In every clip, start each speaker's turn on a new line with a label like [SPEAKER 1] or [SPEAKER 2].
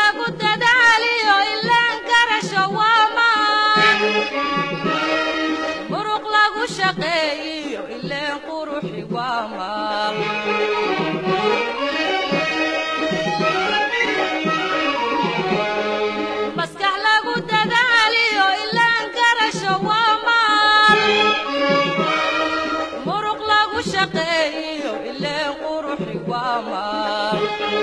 [SPEAKER 1] lagu dadaaliyo ilaan garasho waa maan muruq lagu shaqeeyiyo ileen quruxi waa maal maskax lagu dadaaliyo ilaan garasho waa maal muruq lagu shaqeeyiyo ileen quruxi waa maal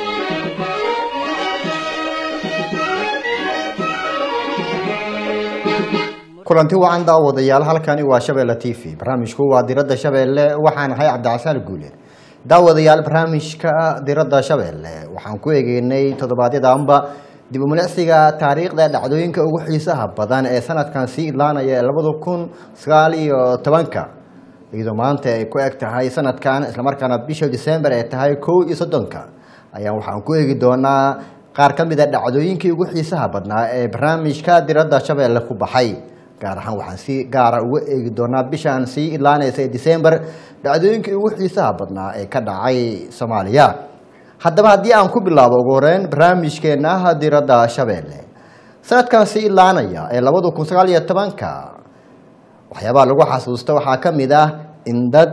[SPEAKER 2] kulanti wacan daawadayaal halkani waa shabeelle t v barnaamijku waa diradda shabeelle waxaan ahay cabdicasaan guule daawadayaal barnaamijka diradda shabeelle waxaan ku egeynay toddobaadyadaanba dib u milicsiga taariikhda dhacdooyinka ugu xiisaha badan ee sanadkan sii idlaanaya ee labada kun sagaal iyo tobanka iyadoo maanta ay ku eg tahay sanadkan islamarkaana bisha disembar ay tahay kow iyo soddonka ayaan waxaan ku eegi doonaa qaar ka mid a dhacdooyinkii ugu xiisaha badnaa ee barnaamijka diradda shabeelle ku baxay gaar ahaan waxaan si gaara uga eegi doonaa bishaan sii idlaanaysa ee disembar dhacdooyinkii ugu xiisaha badnaa ee ka dhacay soomaaliya haddaba haddii aan ku bilaabo ugu horeyn barnaamijkeena diradda shabeelle sanadkan sii idlaanaya ee labada kun sagaal iyo tobanka waxyaabaha lagu xasuusta waxaa ka mid ah in dad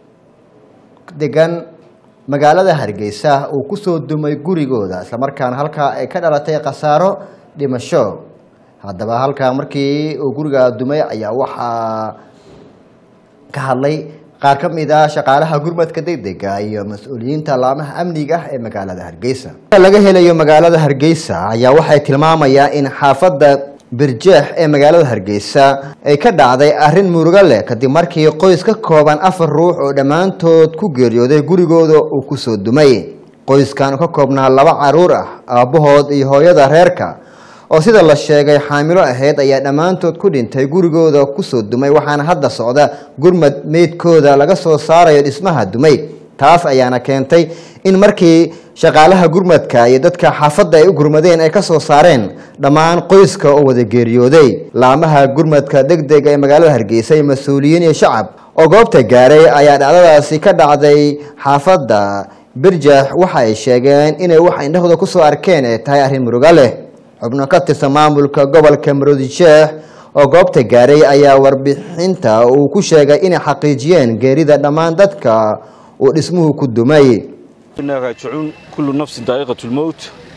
[SPEAKER 2] degan magaalada hargeysa uu kusoo dumay gurigooda islamarkaana halkaa ay ka dhalatay khasaaro dhimasho haddaba halkaa markii uu gurigaa dumay ayaa waxaa ka hadlay qaar ka mid ah shaqaalaha gurmadka degdega iyo mas-uuliyiinta laamaha amniga ah ee magaalada hargeysa laga helayo magaalada hargeysa ayaa waxay tilmaamayaa in xaafadda birjeex ee magaalada hargeysa ay ka dhacday arrin murugo leh kadib markii qoys ka kooban afar ruux oo dhammaantood ku geeriyooday gurigooda uu kusoo dumay qoyskan ka koobnaa laba caruur ah aabbahood iyo hooyada reerka oo sida la sheegay xaamilo ahayd ayaa dhammaantood ku dhintay gurigooda kusoo dumay waxaana hadda socda gurmad meydkooda laga soo saarayo dhismaha dumay taas ayaana keentay in markii shaqaalaha gurmadka iyo dadka xaafadda ay u gurmadeen ay ka soo saareen dhammaan qoyska oo wada geeriyooday laamaha gurmadka degdega ee magaalada hargeysa iyo mas-uuliyiin iyo shacab oo goobta gaaray ayaa dhacdadaasi ka dhacday xaafadda birjax waxa ay sheegeen inay wax indhahooda kusoo arkeen ay tahay arrin muruga leh xubno ka tirsan maamulka gobolka maroodijeex oo goobta gaaray ayaa warbixinta uu ku sheegay inay xaqiijiyeen geerida dhammaan dadka uu dhismuhu ku dumay
[SPEAKER 3] inaa raajicuun kullu nafsin daa'iqatulmowt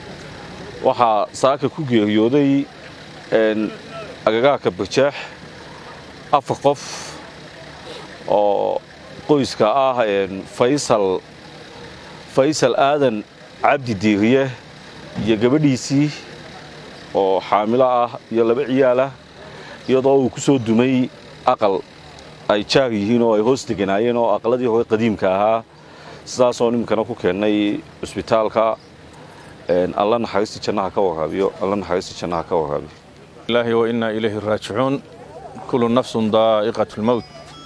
[SPEAKER 3] waxaa saaka ku geeriyooday agagaarka barjaax afar qof oo qoyska ah faysal faysal aadan cabdi diiriye iyo gabadhiisii oo xaamilo ah iyo laba ciyaalah iyadoo uu ku soo dumay aqal ay jaar yihiin oo ay hoos deganaayeen oo aqaladii hore qadiimka ahaa sidaasoo ninkana ku keennay cusbitaalka alla naxariista jannaha ka waraabiyo alla naxariista jannaha ka waraabiyo
[SPEAKER 4] ilaahi wa innaa ilayhi raajicuun kullu nafsun daa'iqatu lmowt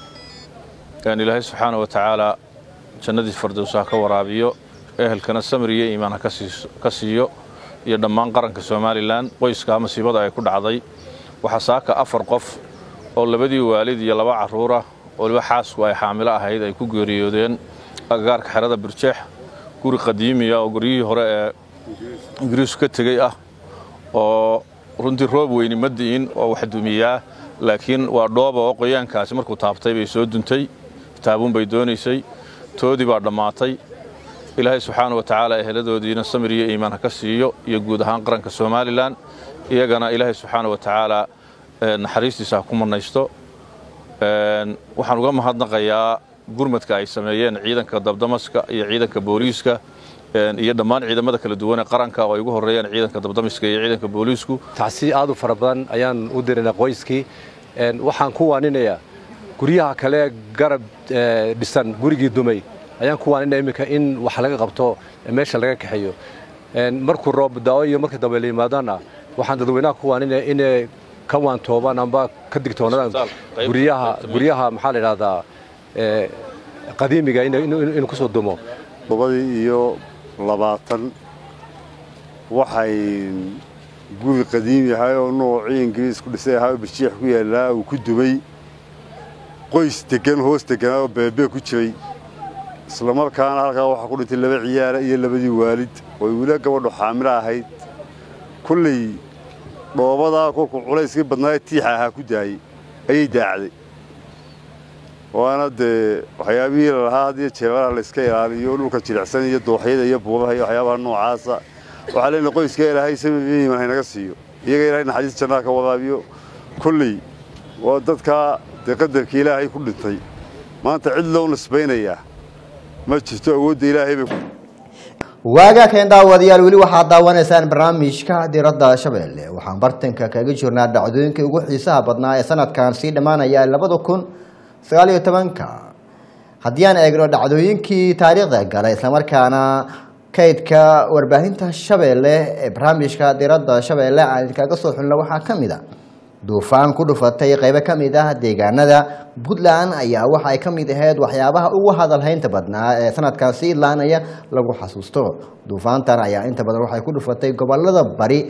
[SPEAKER 4] ilaahay subxaana wa tacaala jannadii fardows ha ka waraabiyo ehelkana samir iyo iimaan ha ka siiyo iyo dhammaan qaranka somalilan qoyskaa masiibada ay ku dhacday waxaa saaka afar qof oo labadii waalid iyo laba carruurah oo liba xaasku ay xaamilo ahayd ay ku geeriyoodeen agagaarka xerada birjeex guri qadiimiya oo guryihii hore ee ingiriisku ka tegey ah oo runtii roob weyni ma di'in oo wax dumiyaa laakiin waa dhooba oo qoyaankaasi markuu taabtay bay soo duntay taabuun bay doonaysay toodii baa dhammaatay ilaahay subxaana wa tacaala eheladoodiina samir iyo iimaan ha ka siiyo iyo guud ahaan qaranka somalilan iyagana ilaahay subxaana wa tacaala naxariistiisa ha ku mannaysto waxaan uga mahadnaqayaa gurmadka ay sameeyeen ciidanka dabdamaska iyo ciidanka booliiska iyo dhammaan ciidamada kala duwan ee qaranka oo ay ugu horreeyaan ciidanka dabdamiska iyo ciidanka booliisku
[SPEAKER 5] tacsi aad u fara badan ayaan u dirinay qoyskii waxaan ku waaninayaa guryaha kale garab dhisan gurigii dumay ayaan ku waaninaya iminka in wax laga qabto meesha laga kaxeeyo markuu roob daawo iyo marka dambe la yimaadaana waxaan dadweynaha ku waaninaya inay ka waantoobaan amba ka digtoonaadaan guryaha guryaha maxaa la yidhahdaa qadiimiga inuu ku soo dumo
[SPEAKER 6] todobadii iyo labaatan waxay guri qadiimi ahay oo noocii ingiriis ku dhisay ahaa oo birjiix ku yaallaa uu ku dumay qoys degan hoos deganaa oo beebee ku jiray islamarkaana halkaa waxaa ku dhintay laba ciyaara iyo labadii waalid ooy weli gabadhu xaamilo ahayd kolley dhoobadaa kolkuu culayskii badnaa ee tiixa ahaa ku daayey ayay daacday waana dee waxyaabihii lalahaa hadiyo jeebalaha layska ilaaliyo dhulka jilicsan iyo dooxyada iyo buubaha iyo waxyaabaha noocaasa waxaa leenahay qoyska ilaahay samiiman haynaga siiyo iyaga ilaahay naxariis jannaa ka wadaabiyo kolley waa dadkaa dee qadarka ilaahay ku dhintay maanta cid loo nisbaynayaa ma jirto awoodda ilaahay bay ku
[SPEAKER 2] waagaa keen daawadayaal weli waxaad daawanaysaan barnaamijka diradda shabeelle waxaan bartanka kaga jirnaa dhacdooyinkii ugu xiisaha badnaa ee sanadkan sii dhammaanaya labada kun sagaal iyo tobanka haddii aan eegno dhacdooyinkii taariikhda galay islamarkaana kaydka warbaahinta shabeelle ee barnaamijka diradda shabeelle aan idinkaga soo xulno waxaa ka mid a duufaan ku dhufatay qaybo ka mid ah deegaanada puntland ayaa waxa ay ka mid ahayd waxyaabaha ugu hadalhaynta badnaa ee sanadkan si idlaanaya lagu xasuusto duufaantan ayaa inta badan waxay ku dhufatay gobolada bari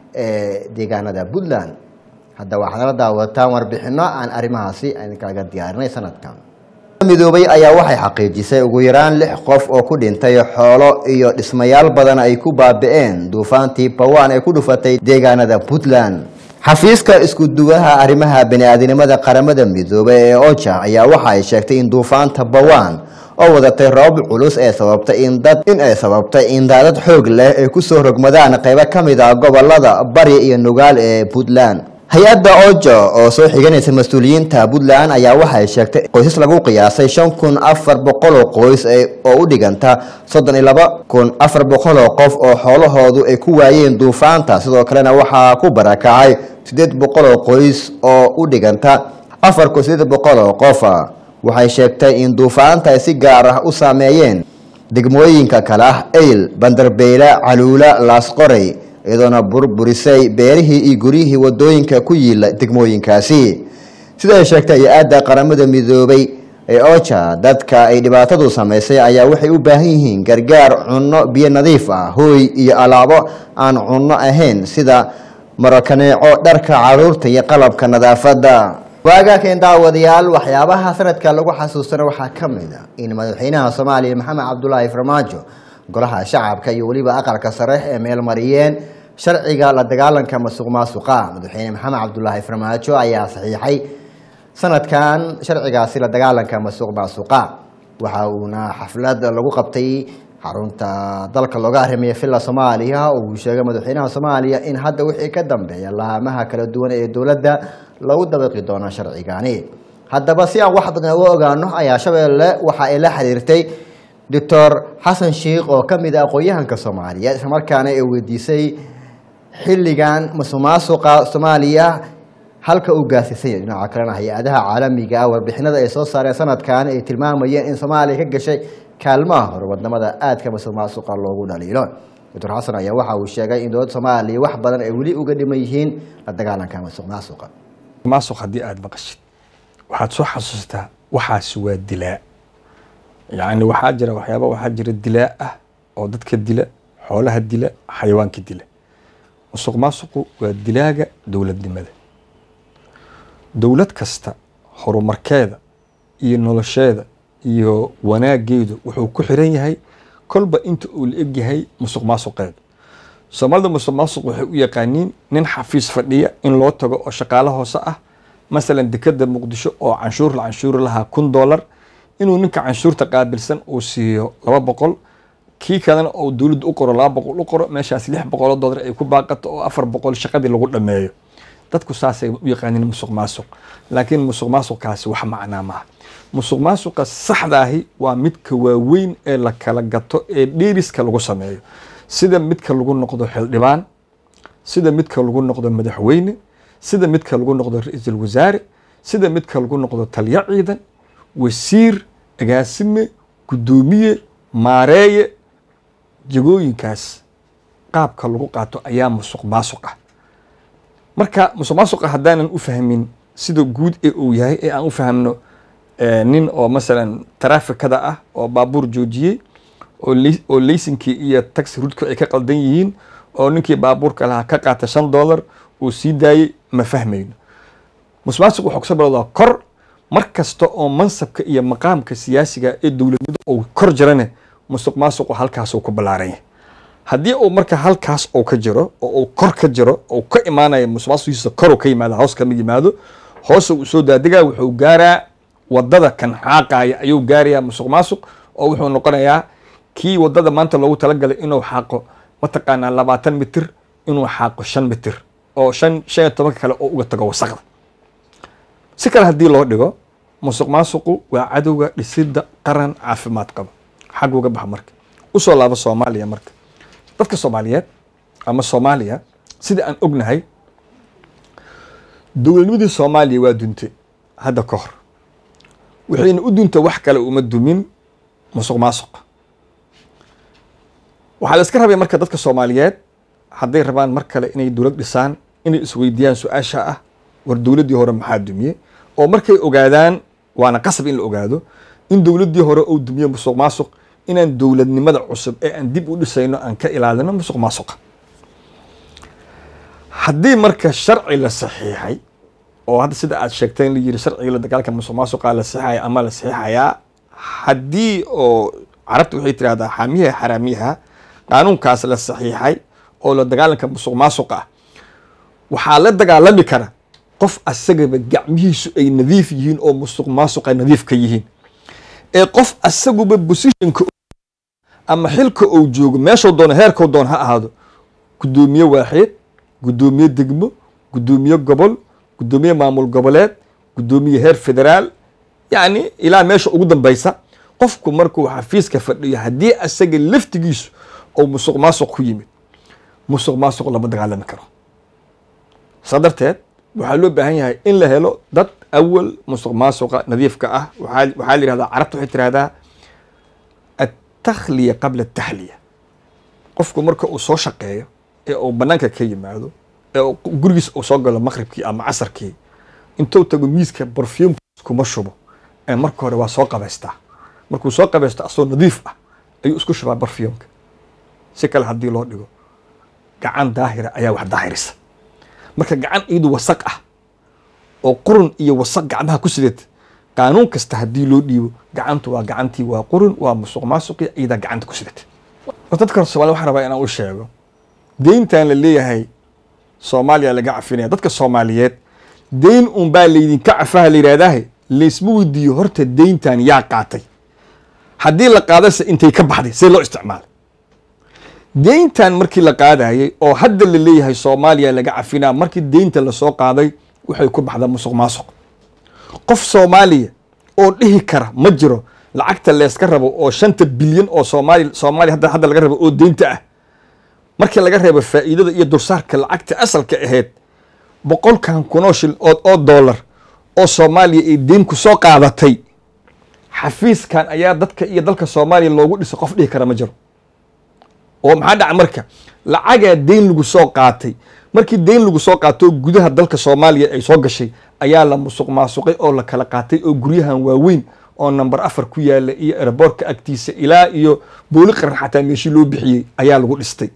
[SPEAKER 2] ee deegaanada puntland hadda waxaad nala daawataan warbixino aan arrimahaasi idinkaaga diyaarinay sanadkan midoobay ayaa waxay xaqiijisay ugu yaraan lix qof oo ku dhintay xoolo iyo dhismayaal badan ay ku baabi'een duufaantii bawaan ee ku dhufatay deegaanada puntland xafiiska isku-duwaha arrimaha bani-aadinimada qaramada midoobay ee oja ayaa waxa ay sheegtay in duufaanta bawaan oo wadatay roobab culus ee sababtay in dad in ay sababtay in daadad xoog leh ay kusoo rogmadaan qaybo ka mid ah gobolada bari iyo nugaal ee puntland hay-adda oja oo soo xiganaysa mas-uuliyiinta puntland ayaa waxay sheegtay qoysas lagu qiyaasay shan kun afar boqol oo qoys oo u dhiganta soddon iyo laba kun afar boqol oo qof oo xoolahoodu ay ku waayeen duufaanta sidoo kalena waxaa ku barakacay siddeed boqol oo qoys oo u dhiganta afar kun siddeed boqol oo qofa waxay sheegtay in duufaanta ay si gaar ah u saameeyeen degmooyinka kale ah eyl bandarbeyle caluula laasqorey iyadoona burburisay beerihii iyo guryihii wadooyinka ku yiila degmooyinkaasi sida ay sheegtay hay-adda qaramada midoobay ee oja dadka ay dhibaatadu samaysay ayaa waxay u baahan yihiin gargaar cunno biyo nadiif ah hooy iyo alaabo aan cunno ahayn sida marakaneeco dharka caruurta iyo qalabka nadaafadda waagaa keen daawadayaal waxyaabaha sanadka lagu xasuustana waxaa ka mid a in madaxweynaha soomaaliya maxamed cabdulaahi farmaajo golaha shacabka iyo weliba aqalka sare ee meel mariyeen sharciga la dagaalanka masuq maasuqa madaxweyne maxamed cabdulaahi farmaajo ayaa saxiixay sanadkan sharcigaasi la dagaalanka masuq maasuqa waxa uuna xaflad lagu qabtay xarunta dalka looga arrimiya villa soomaaliya oo uu sheegay madaxweynaha soomaaliya in hadda wixii ka dambeeya laamaha kala duwan ee dowladda lagu dabaqi doono sharcigani haddaba si aan wax badan uga ogaano ayaa shabeelle waxa ay la xiriirtay doctor xasan sheikh oo ka mid ah aqoon-yahanka soomaaliyeed islamarkaana ay weydiisay xilligan masuqmaasuqa soomaaliya halka uu gaasiisanya dhinaca kalena hay-adaha caalamiga ah warbixinada ay soo saareen sanadkan ay tilmaamayeen in soomaaliya ka gashay kaalmaha hore wadnamada aadka masuqmaasuqa loogu dhaliilo doctor xasan ayaa waxa uu sheegay in dowladda soomaaliya wax badan ay weli uga dhiman yihiin la dagaalanka masuqmaasuqa
[SPEAKER 7] maasuq haddii aada maqashid waxaad soo xasuustaa waxaasi waa dilaa yacni waxaa jira waxyaaba waxaa jira dilaa ah oo dadka dila xoolaha dila xayawaanka dila musuq maasuqu waa dilaaga dowladnimada dowlad kasta horumarkeeda iyo nolosheeda iyo wanaageedu wuxuu ku xiran yahay kolba inta uu la egyahay musuq maasuqeeda soomaalida musuq maasuq waxay u yaqaaniin nin xafiis fadhiya in loo tago oo shaqaalo hoose ah masalan dekeda muqdisho oo canshuur la canshuuri lahaa kun dollar inuu ninka canshuurta qaabilsan uu siiyo laba boqol kii kalena oo dowladda u qoro laba boqol u qoro meeshaas lix boqoloo dollar ay ku baaqato oo afar boqol shaqadii lagu dhameeyo dadku saasay u yaqaaniin musuq maasuq laakiin musuq maasuqkaasi wax macnaa maaha musuq maasuqa saxdaahi waa midka waaweyn ee la kala gato ee dheeriska lagu sameeyo sida midka lagu noqdo xildhibaan sida midka lagu noqdo madaxweyne sida midka lagu noqdo ra-iisul wasaare sida midka lagu noqdo taliyo ciidan wasiir agaasime guddoomiye maareeye jagooyinkaas qaabka lagu qaato ayaa musuq maasuq ah marka musuq maasuqa haddaanan u fahmin sida guud ee uu yahay ee aan u fahmno nin oo masalan taraafikada ah oo baabuur joojiyey oo leysinkii iyo taxi rudku ay ka qaldan yihiin oo ninkii baabuurka lahaa ka qaata shan dollar uu sii daayey ma fahmayno musuq maasuq wuxuu kasoo bilowdaa kor mar kasta oo mansabka iyo maqaamka siyaasiga ee dowladnimada uu kor jirane musuq maasuqu halkaasuu ku ballaaran yahay haddii uu marka halkaas uu ka jiro oo uu kor ka jiro oo ka imaanaya musuqmaasuqiisa kor uu ka yimaado hoos kama yimaado hoos uu soo daadigaa wuxuu gaaraa wadada kan xaaqaya ayuu gaarayaa musuq maasuq oo wuxuu noqonayaa kii wadada maanta loogu talagalay inuu xaaqo mataqaanaa labaatan mitir inuu xaaqo shan mitir oo shan shan iyo tobanka kale oo uga tago wasaqda si kale haddii loo dhigo musuq maasuqu waa cadowga dhisidda qaran caafimaad qaba xag uga baxa marka usoo laabo soomaaliya marka dadka soomaaliyeed ama soomaaliya sida aan ognahay dowladnimadii soomaaliya waa duntay hadda ka hor waxayna u dunta wax kale uma dumin musuq maasuq waxaa la iska rabay marka dadka soomaaliyeed hadday rabaan mar kale inay dowlad dhisaan inay isweydiiyaan su-aasha ah war dowladdii hore maxaa dumiyey oo markay ogaadaan waana qasab in la ogaado in dowladdii hore uu dumiye musuq maasuq inaan dowladnimada cusub ee aan dib u dhisayno aan ka ilaalino musuq maasuqa haddii marka sharci la saxiixay oo hadda sida aad sheegteen la yiri sharciga la dagaalka musuq maasuqa la saxiixaya ama la saxiixayaa haddii oo carabta waxay tirahdaa xaamiyaha xaraamiyaha qaanuunkaas la saxiixay oo la dagaalanka musuq maasuqa ah waxaa la dagaalami kara qof asagaba gacmihiisu ay nadiif yihiin oo musuq maasuqa nadiif ka yihiin ee qof asaguba bosishanka ama xilka uu joogo meeshuu doono heerkuu doono ha ahaado guddoomiye waaxeed guddoomiye degmo guddoomiye gobol guddoomiye maamul goboleed guddoomiye heer federaal yacni ilaa meesha ugu dambaysa qofku markuu xafiiska fadhiyo haddii asaga laftigiisu ou musuq maasuq ku yimid musuq maasuq lama dagaalami karo saa darteed waxaa loo baahan yahay in la helo dad awal musuq maasuqa nadiifka ah waxaa waxaa la yihahdaa carabta waxay tirahdaa attakhliya qabla ataxliya qofku marka uu soo shaqeeyo ee uu banaanka ka yimaado ee uu gurigiis uu soo galo maqribkii ama casarkii intuu tago miiska barfuumkiis kuma shubo ee marka hore waa soo qabaystaa markuu soo qabaysto asoo nadiif ah ayuu isku shubaa barfuumka si kale haddii loo dhigo gacan daahira ayaa wax daahirisa marka gacan iyadu wasaq ah oo qurun iyo wasaq gacmaha ku sidata qaanuun kasta haddii loo dhiibo gacantu waa gacantii waa qurun waa musuq maasuqi iyadaa gacanta ku sidata dadka somalia waxaan rabaa inaan u sheego deyntan la leeyahay soomaaliya laga cafinaya dadka soomaaliyeed deyn un baa laydinka cafaha la yidhahdaahe laysma weydiiyo horta deyntan yaa qaatay haddii la qaadase intay ka baxday see loo isticmaalay deyntan markii la qaadayay oo hadda la leeyahay soomaaliya laga cafinaa markii deynta lasoo qaaday waxay ku baxdaa musuq maasuq qof soomaaliya oo dhihi kara ma jiro lacagta leeska rabo oo shanta bilyan oo soomaali soomaaliya hadda hadda laga rabo oo deynta ah markii laga reebo faa'iidada iyo dursaarka lacagta asalka ahayd boqolkan kunoo shil oo oo dollar oo soomaaliya ay deyn ku soo qaadatay xafiiskan ayaa dadka iyo dalka soomaaliya loogu dhisay qof dhihi kara ma jiro oo maxaa dhaca marka lacagaa deyn lagu soo qaatay markii deyn lagu soo qaato gudaha dalka soomaaliya ay soo gashay ayaa la musuq maasuqay oo la kala qaatay oo guryahan waaweyn oo number afar ku yaala iyo eraboorka agtiisa ilaa iyo booli qaran xataa meeshii loo bixiyey ayaa lagu dhistay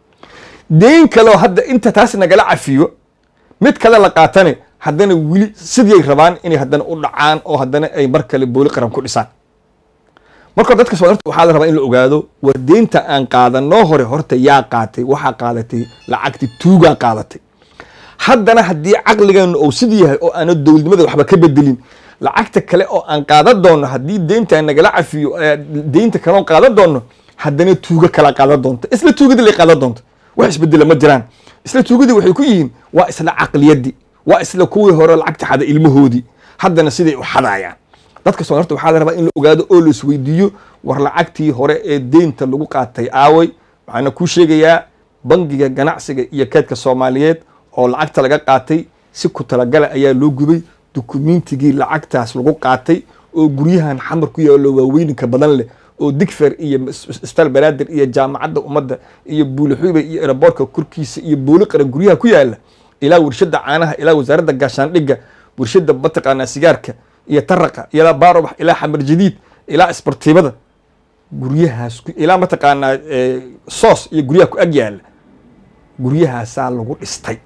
[SPEAKER 7] deyn kaleo hadda inta taas nagala cafiyo mid kale la qaatane haddana weli sidiiay rabaan inay haddana u dhacaan oo haddana ay mar kale booli qaran ku dhisaan marka dadka soomaalida waxaa la rabaa in la ogaado war deynta aan qaadanoo hore horta yaa qaatay waxaa qaadatay lacagti tuugaa qaadatay haddana haddii caqligeenu uu sidii yahay oo aana dowladnimada waxba ka bedelin lacagta kale oo aan qaadan doono haddii deynta nagala cafiyo deynta kaleon qaadan doono haddana tuugo kala qaadan doonta isla tuugadii lay qaadan doonta wax isbedela ma jiraan isla tuugadii waxay ku yihiin waa isla caqliyadii waa isla kuwii hore lacagta xada ilmahoodii haddana siday u xadaayaan dadka soomaalida waxaa la rabaa in la ogaado oo la isweydiiyo war lacagtii hore ee deynta lagu qaatay aaway waxaana kuu sheegayaa bangiga ganacsiga iyo keedka soomaaliyeed oo lacagta laga qaatay si ku talagala ayaa loo gubay dukumiintigii lacagtaas lagu qaatay oo guryahan xamar ku yaalo waaweyninka badan leh oo digfer iyo isbitaal banaadir iyo jaamacadda ummadda iyo buulixuube iyo eraboorka korkiisa iyo booli qaran guryaha ku yaala ilaa warshada caanaha ilaa wasaaradda gaashaandhigga warshada mataqaanaa sigaarka iyo taraqa ilaa baarobax ilaa xamar jadiid ilaa isbartiibada guryahaas ilaa mataqaanaa soos iyo guryaha ku ag yaala guryahaasaa lagu dhistay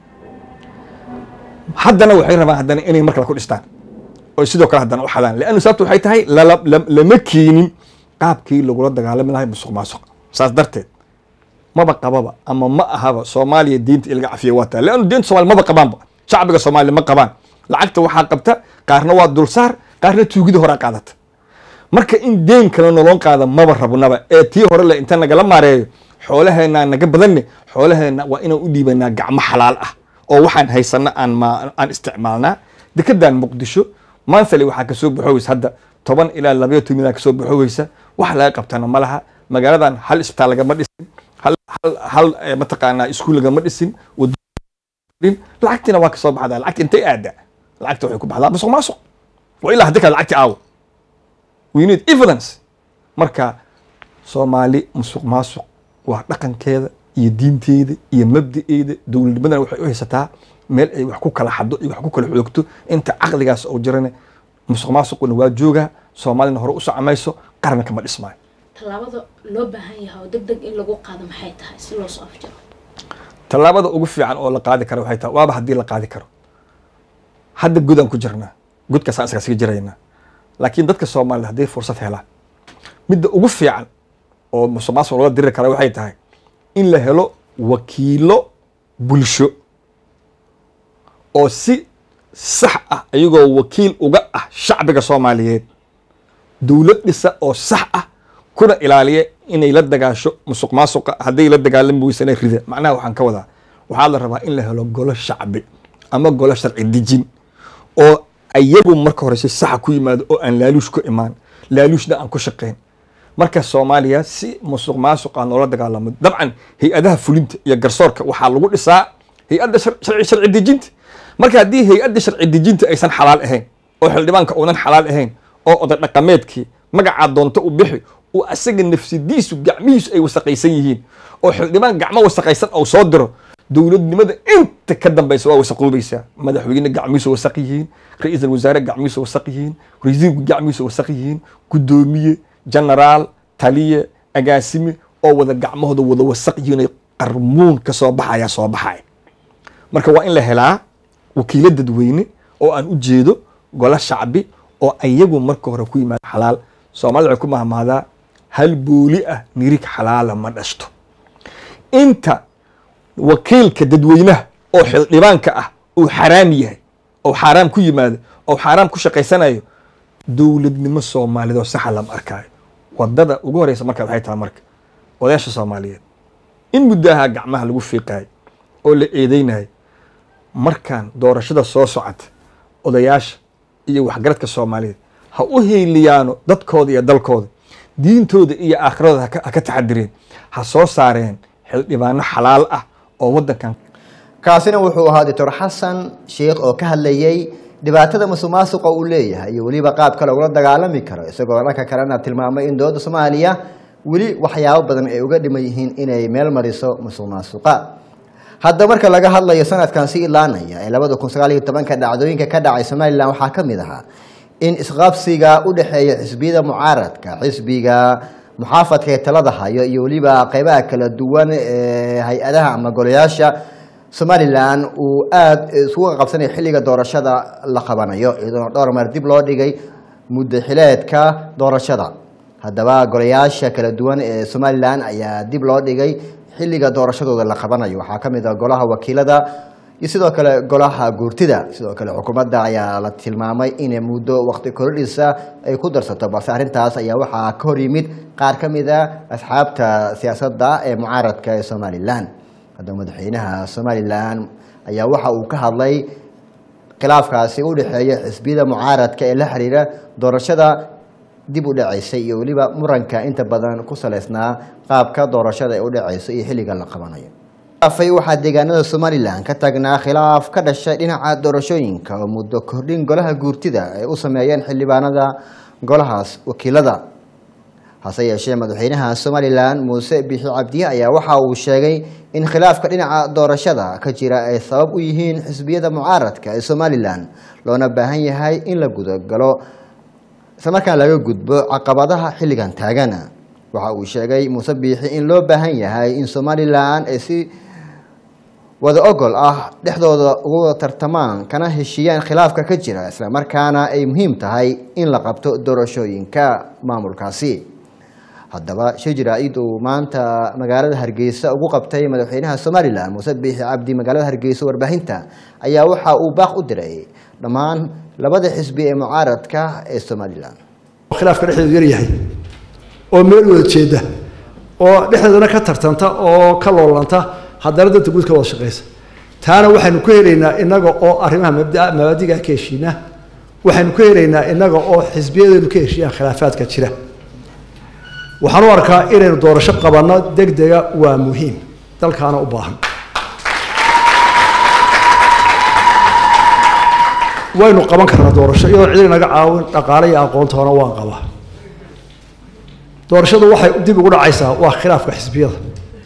[SPEAKER 7] haddana waxay rabaan haddana inay mar kale ku dhistaan oo sidoo kale haddana u xadaan leannu sababta waxay tahay lama keenin qaabkii lagula dagaalami lahay musuq maasuq saas darteed maba qababa ama ma ahaba soomaaliya diinta in laga cafiya waa taa leannu diinta somalia maba qabaanba shacbiga soomaaliya ma qabaan lacagta waxaa qabta qaarna waa dulsaar qaarna tuugida horaa qaadata marka in deen kale nolon qaada maba rabnaba ee tii hore le inta nagala maareeyo xoolaheenaa naga badanne xoolaheena waa inaan u dhiibanaa gacmo xalaal ah oo waxaan haysana aan ma aan isticmaalnaa dekedan muqdisho maanthali waxaa kasoo baxoweys hadda toban ilaa labayo toban kasoo baxoweysa wax laga qabtana ma laha magaaladan hal isbitaal lagama dhisin hal hal hal eh, mataqaanaa iskuul lagama dhisin wadooyin lacagtiina waa kasoo baxdaa lacagta intay aada lacagta waxay ku baxdaa masuq maasuq waa ilaa haddi kale lacagti aawo we need evidence marka soomaali musuq maasuq waa dhaqankeeda iyo diinteeda iyo mabda'eeda dowladnimadana waxay u haysataa meel ay wax ku kala xado iyo wax ku kala xoogto inta caqligaas oo jirane musuq maasuquna waa joogaa soomaalina hore u socomayso qaranka ma dhismaayo
[SPEAKER 8] tallaabada loo baahan yahay oo deg deg in lagu qaado maxay tahay si loo soo afjaro
[SPEAKER 7] tallaabada ugu fiican oo la qaadi karo waxay tahay waaba haddii la qaadi karo hadda godaan ku jirnaa godkaasaan isaga siga jiraynaa laakiin dadka soomaalida hadday fursad helaan midda ugu fiican oo musuq maasuq loola diri kara waxay tahay in la helo wakiilo bulsho oo si sax ah ayagoo wakiil uga ah shacbiga soomaaliyeed dowlad dhisa oo sax ah kuna ilaaliya inay la dagaasho musuq maasuqa hadday la dagaalami weysana rida macnaha waxaan ka wadaa waxaa la rabaa in la helo golo shacbi ama golo sharci dejin oo ayagu marka hore si saxa ku yimaado oo aan laaluush ku imaan laaluushna aan ku shaqayn marka soomaaliya si musuq maasuqa noola dagaalamo dabcan hay-adaha fulinta iyo garsoorka waxaa lagu dhisaa hay-adda shar- sharci sharci dejinta marka haddii hay-adda sharci dejinta aysan xalaal ahayn oo xildhibaanka uunan xalaal ahayn oo oday dhaqameedkii magacaa doonto u bixi oo asaga nafsidiisu gacmihiisu ay wasaqaysan yihiin oo xildhibaan gacmo wasaqaysan oo soo diro dowladnimada inta ka dambaysa waa wasaqoobaysaa madaxweyne gacmihiisu wasaq yihiin ra-iisul wasaare gacmihiisu wasaq yihiin wasiirku gacmihiisu wasaq yihiin guddoomiye genaraal taliye agaasime oo wada gacmahooda wada wasaq yihiin ay qarmuun ka soo baxaya soo baxaya marka waa in la helaa wakiilo dadweyne oo aan u jeedo golo shacbi oo ayagu marka hore ku yimaada xalaal soomaalida waxay ku mahmaadaa hal booli ah nirig xalaala ma dhashto inta wakiilka dadweynaha oo xildhibaanka ah uu xaraam yahay oo xaaraam ku yimaado oo xaaraam ku shaqaysanayo dowladnimo soomaaliyed oo saxa lama arkaayo wadada ugu horeysa marka waxay tahay marka odayaasha soomaaliyeed in muddo ahaa gacmaha lagu fiiqaayo oo la eedeynayo markaan doorashada soo socota odayaasha iyo waxgaradka soomaaliyeed ha u heeliyaano dadkooda iyo dalkooda diintooda iyo aakhirada ha ka- ha ka taxadireen ha soo saareen xildhibaano xalaal ah oo waddankan
[SPEAKER 2] kaasina wuxuu ahaa doctor xasan sheikh oo ka hadlayey dhibaatada musuq maasuqa uu leeyahay iyo weliba qaabka lagula dagaalami karo isagoo dhanka kalena tilmaamay in dowladda soomaaliya weli waxyaabo badan ay uga dhiman yihiin inay meel mariso musuq maasuqa hadda marka laga hadlayo sanadkan si ilaanaya ee labada kun sagaal iyo tobanka dhacdooyinka ka dhacay somalilan waxaa ka mid ahaa in isqabsiga u dhexeeya xisbiyada mucaaradka xisbiga muxaafadka ee talada hayo iyo weliba qeybaha kala duwan ee hay-adaha ama golayaasha somalilan uu aada isugu qabsanaya xilliga doorashada la qabanayo iyadoona dhowr mar dib loo dhigay muddo xileedka doorashada haddaba golayaasha kala duwan ee somalilan ayaa dib loo dhigay xilliga doorashadooda la qabanayo waxaa ka mid ah golaha wakiilada iyo sidoo kale golaha guurtida sidoo kale xukuumadda ayaa la tilmaamay in muddo waqti korodhisa ay ku darsato balse arrintaas ayaa waxaa ka hor yimid qaar ka mid a asxaabta siyaasadda ee mucaaradka ee somalilan haddaba madaxweynaha somalilan ayaa waxa uu ka hadlay khilaafkaasi u dhexeeya xisbiyada mucaaradka ee la xiriira doorashada dib u dhacaysay iyo weliba muranka inta badan ku saleysnaa qaabka doorashada ee u dhacayso iyo xilliga la qabanayo afay waxaa deegaanada somalilan ka taagnaa khilaaf ka dhashay dhinaca doorashooyinka oo muddo kordhin golaha guurtida ay u sameeyeen xildhibaanada golahaas wakiilada hase yeeshee madaxweynaha somalilan muuse bixi cabdiye ayaa waxa uu sheegay in khilaafka dhinaca doorashada ka jira ay sabab u yihiin xisbiyada mucaaradka ee somalilan loona baahan yahay in la gudagalo islamarkaan laga gudbo caqabadaha xilligan taagana waxa uu sheegay muuse biixi in loo baahan yahay in somalilan ay si wada ogol ah dhexdooda ugu tartamaan kana heshiiyaan khilaafka ka jira islamarkaana ay muhiim tahay in la qabto doorashooyinka maamulkaasi haddaba shijir ciid uu maanta magaalada hargeysa ugu qabtay madaxweynaha somalilan muuse biixi cabdi magaalada hargeysa warbaahinta ayaa waxa uu baaq u diray dhammaan labada xisbi ee mucaaradka ee somalilan
[SPEAKER 9] khilaafka dhexdeedu yar yahay oo meel wada jeeda oo dhexdeeduna ka tartanta oo ka loolanta haddana danta guud ka wada shaqeysa taana waxaynu ku helaynaa inaga oo arrimaha mabda- mabaadiga ka heshiina waxaynu ku helaynaa inaga oo xisbiyadeenu ka heshiiyaan khilaafaadka jira waxaan u arkaa inaynu doorasho qabanno degdega waa muhiim dalkaana u baahan waynu qaban karnaa doorasho iyadoo cid inaga caawin dhaqaale iyo aqoontoona waan qabaa doorashadu waxay dib ugu dhacaysaa waa khilaafka xisbiyada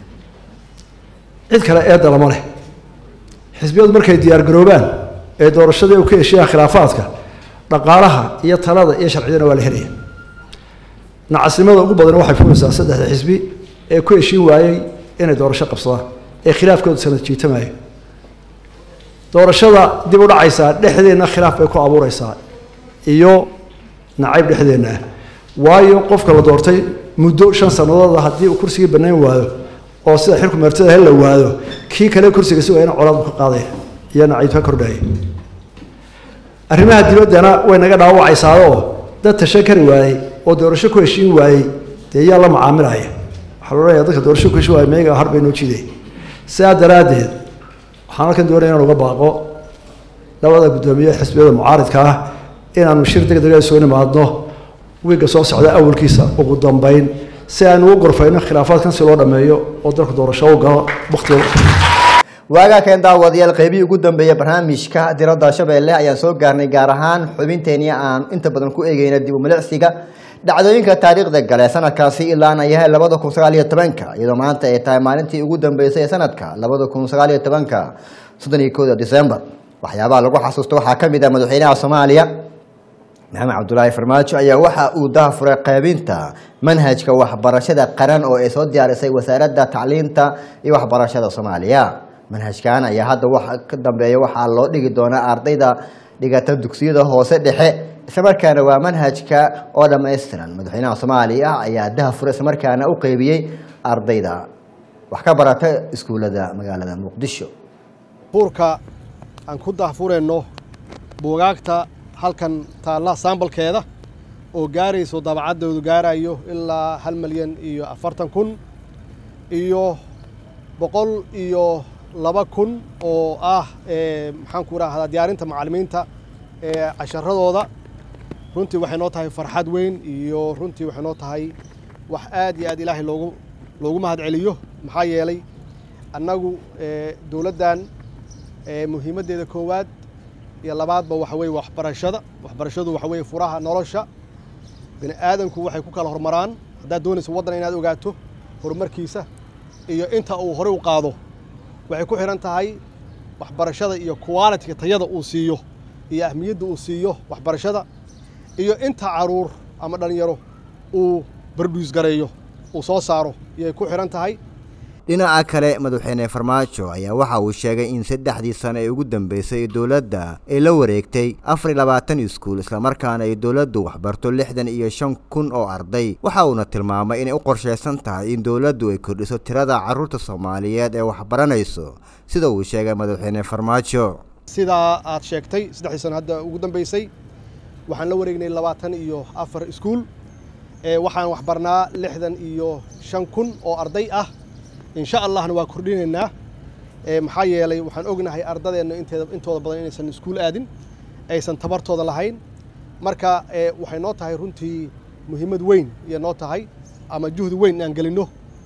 [SPEAKER 9] cid kale eedda lama leh xisbiyadu markay diyaar garoobaan ee doorashadii u ka heshiyaan khilaafaadka dhaqaalaha iyo talada iyo sharciyadana waa la helaya nacasnimada ugu badan waxay fulaysaa saddexda xisbi ee ku heshiin waayey inay doorasho qabsadaan ee khilaafkoodu sanad jiitamayo doorashada dib u dhacaysaa dhexdeenna khilaaf bay ku abuureysaa iyo nacayb dhexdeenna ah waayo qofka la doortay muddo shan sanadooda haddii uu kursigii banayn waayo oo sida xilku meertada hel la waado kii kale kursiga si waayna colaad buu ka qaadaya iyo nacayb ka kordhaya arrimaha dibaddana way naga dhaawacaysaadoo dad tashan kari waayey oo doorasho ku heshiin waayey dee yaa la macaamilaya waxaa la odhanayaa dadka doorasho ku heshiin waayey meyaga har bay noo jiiday sidaa daraaddeed waxaan halkan doonaya inaan uga baaqo labada guddoomiye xisbiyada mucaaridka ah inaanu shir deg dega soo nimaadno wiigga soo socda awalkiisa ugu dambeyn si aanu u gorfayno khilaafaadkan si loo dhammeeyo oo dalku doorasho u galo waktiga
[SPEAKER 2] waagaa keen daawadayaal qeybihii ugu dambeeyay barnaamijka diradda shabeelle ayaan soo gaarnay gaar ahaan xubinteenii aan inta badan ku eegeyna dib u milicsiga dhacdooyinka taariikhda gale sanadkaasi ilaana yahay labada kun sagaal iyo tobanka iyadoo maanta ay tahay maalintii ugu dambeysay ee sanadka labada kun sagaal iyo tobanka soddon iyo kooda disembar waxyaabaha lagu xasuusto waxaa ka mid ah madaxweynaha soomaaliya maxamed cabdulaahi farmaajo ayaa waxa uu dahafuray qaybinta manhajka waxbarashada qaran oo ay soo diyaarisay wasaaradda tacliinta iyo waxbarashada soomaaliya manhajkan ayaa hadda waxa ka dambeeya waxaa loo dhigi doonaa ardayda dhigata dugsiyada hoose dhexe islamarkaana waa manhajka oo dhammaystiran madaxweynaha soomaaliya ayaa dahafuray islamarkaana u qeybiyey ardayda wax ka barata iskuullada magaalada muqdisho
[SPEAKER 10] buurka aan ku dahfurayno buugaagta halkan taalla saambalkeeda oo gaarayso dabacaddoodu gaarayo ilaa hal malyan iyo afartan kun iyo boqol iyo laba kun oo ah maxaan ku rahdaa diyaarinta macallimiinta ee casharadooda runtii waxay noo tahay farxad weyn iyo runtii waxay noo tahay wax aad iyo aad ilaahay loogu loogu mahad celiyo maxaa yeelay annagu dowladdan muhiimaddeeda koowaad iyo labaadba waxa weeye waxbarashada waxbarashadu waxa weeye furaha nolosha bini aadanku waxay ku kala hormaraan haddaad doonayso waddan inaad ogaato horumarkiisa iyo inta uu horey u qaado waxay ku xidhan tahay waxbarashada iyo qualitiga tayada uu siiyo iyo ahmiyadda uu siiyo waxbarashada iyo inta caruur ama dhalinyaro uu barduus gareeyo uu soo saaro iyay ku xidhan tahay
[SPEAKER 2] dhinaca kale madaxweyne farmaajo ayaa waxa uu sheegay in saddexdii sano ee ugu dambeysay dowladda ay la wareegtay afar iyo labaatan iskuul islamarkaana ay dowladdu waxbarto lixdan iyo shan kun oo arday waxa uuna tilmaamay inay u qorshaysan tahay in dowladdu ay kordhiso tirada carruurta soomaaliyeed ee waxbaranayso sida uu sheegay madaxweyne farmaajo
[SPEAKER 10] sidaa aad sheegtay saddexdii sano hadda ugu dambeysay waxaan la wareegnay labaatan iyo afar iskuul waxaan waxbarnaa lixdan iyo shan kun oo arday ah insha allahna waa kordhinaynaa maxaa yeelay waxaan ognahay ardadeenna inteeda intooda badan inaysan iskuul aadin aysan tabartooda lahayn marka waxay noo tahay runtii muhiimad weyn iyo noo tahay ama juhdi weyn inaan gelinno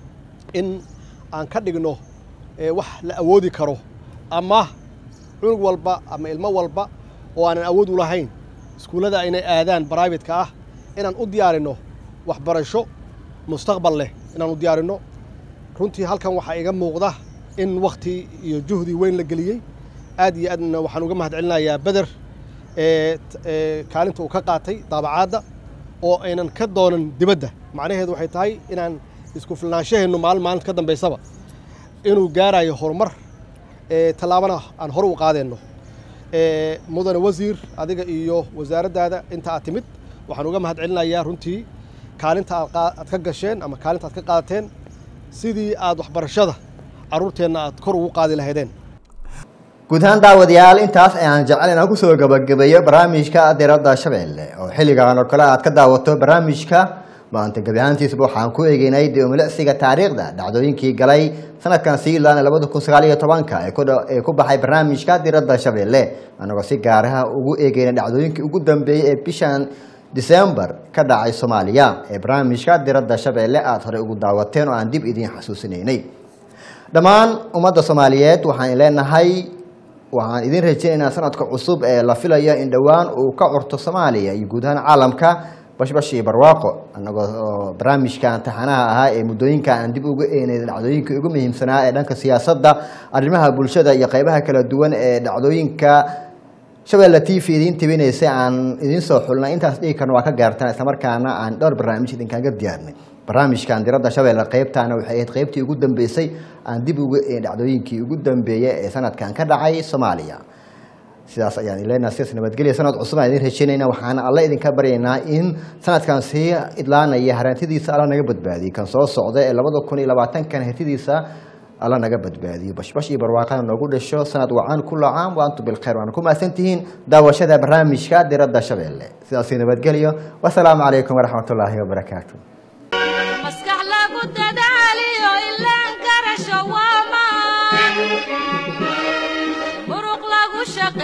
[SPEAKER 10] in aan ka dhigno wax la awoodi karo ama cunug walba ama ilmo walba oo aanan awood u lahayn iskuullada inay aadaan brivatka ah inaan u diyaarinno waxbarasho mustaqbal leh inaan u diyaarinno runtii halkan waxaa iga muuqda in wakhti iyo juhdi weyn la geliyey aad iyo aadna waxaan uga mahad celinayaa beder kaalinta uu ka qaatay daabacaadda oo aynan ka doonan dibadda macnaheedu waxay tahay inaan isku filnaanshaheennu maalin maalinta ka dambaysaba inuu gaarayo horumar tallaabana aan hore u qaadeenno mudane wasiir adiga iyo wasaaraddaada inta aad timid waxaan uga mahad celinayaa runtii kaalinta aad qaa- aad ka gasheen ama kaalinta aad ka qaadateen sidii aad waxbarashada carruurteenna aad kor ugu qaadi lahaydeen
[SPEAKER 2] guud ahaan daawadayaal intaas ayaan jecel inaan kusoo gabagabeeyo barnaamijka diradda shabeelle oo xilligan oo kale aad ka daawato barnaamijka maanta gebi ahaantiisba waxaan ku eegeynay dibumiliciga taariikhda dhacdooyinkii galay sanadkan sii ilaana labada kun sagaal iyo tobanka ee ku dha- ee ku baxay barnaamijka diradda shabeelle anagoo si gaaraha ugu eegeynay dhacdooyinkii ugu dambeeyey ee bishan disembar ka dhacay soomaaliya ee barnaamijka diradda shabeelle aada horey ugu daawateen oo aan dib idiin xasuusinaynay dhammaan ummadda soomaaliyeed waxaan leenahay waxaan idin rajaynaynaa sanadka cusub ee la filayo in dhowaan uu ka curto soomaaliya iyo guud ahaan caalamka bashbash iyo barwaaqo annagoo oo barnaamijkan taxanaha ahaa ee muddooyinka aan dib uga eenay dhacdooyinka ugu muhiimsanaa ee dhanka siyaasadda arrimaha bulshada iyo qeybaha kala duwan ee dhacdooyinka shabeelle t v idiin tibinaysay aan idiin soo xulnay intaas dhigi karna waa ka gaartaan islamarkaana aan dhowr barnaamij idinkaga diyaarnay barnaamijkan diradda shabeelle qeybtaana waxay ahayd qeybtii ugu dambeysay aan dib uga een dhacdooyinkii ugu dambeeyey ee sanadkan ka dhacay soomaaliya sidaas ayaan ileenaa sidaas nabadgelya sanad cusub aan idin rajaynayna waxaana alle idinka baryaynaa in sanadkan sii idlaanaya harantidiisa alla naga badbaadiyo kan soo socda ee labada kun iyo labaatankan hartidiisa alla naga badbaadiyo bashbash iyo barwaaqana noogu dhasho sanad wacan kula caam wa antum bilkhayr waana ku mahadsantihiin daawashada barnaamijka diradda shabeelle sidaasi nabadgelyo wasalaamu calaykum waraxmatullaahi wabarakaatu
[SPEAKER 1] maskax lagu dadaaliyo ilaan garasho waa maan muruq lagu shaqeeyo